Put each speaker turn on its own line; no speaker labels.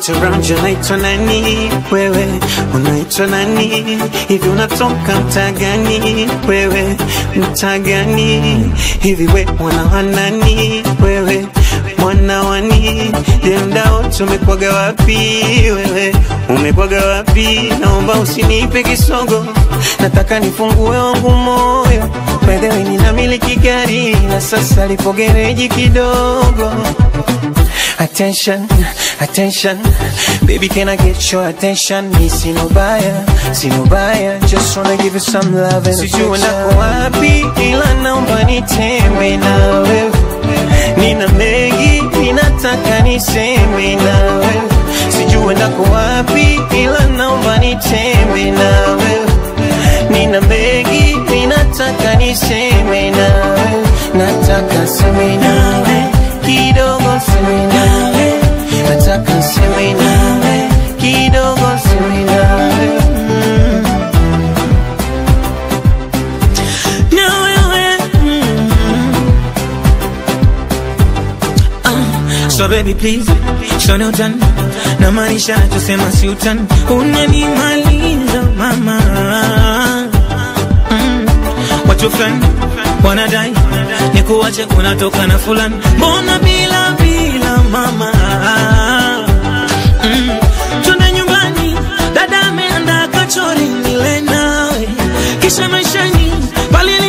around you unaitwa nani wewe unaitwa nani hivi unatoka mtaa gani wewe mtaa gani hivi we mwana wa nani wewe mwana wani je mda wote umekwaga wapi wewe umekwaga wapi naomba usinipe kisogo nataka nifungue wangu moyo by the way ninamiliki gari na sasa lipo gereji kidogo Attention, attention Baby, can I get your attention? Me see no buyer, see no buyer Just wanna give you some love and Sijui nako wapi ila naomba nitembe na wewe Nina mengi, ninataka niseme na wewe Sijui nako wapi ila naomba nitembe na wewe Nina mengi, ninataka niseme na wewe Nataka seme nawe kidogo seme nawe nataka seme nawe kidogo seme nawe mm. na wewe mm.
Ah, So baby please, shone utani na maisha tusema si utani, unanimaliza mama mm. Watu fulani wanadai ni kuwache kunatoka na fulani, mbona bila bila mama mm. Twende nyumbani, dada ameandaa kachori nile nawe, kisha maishani bali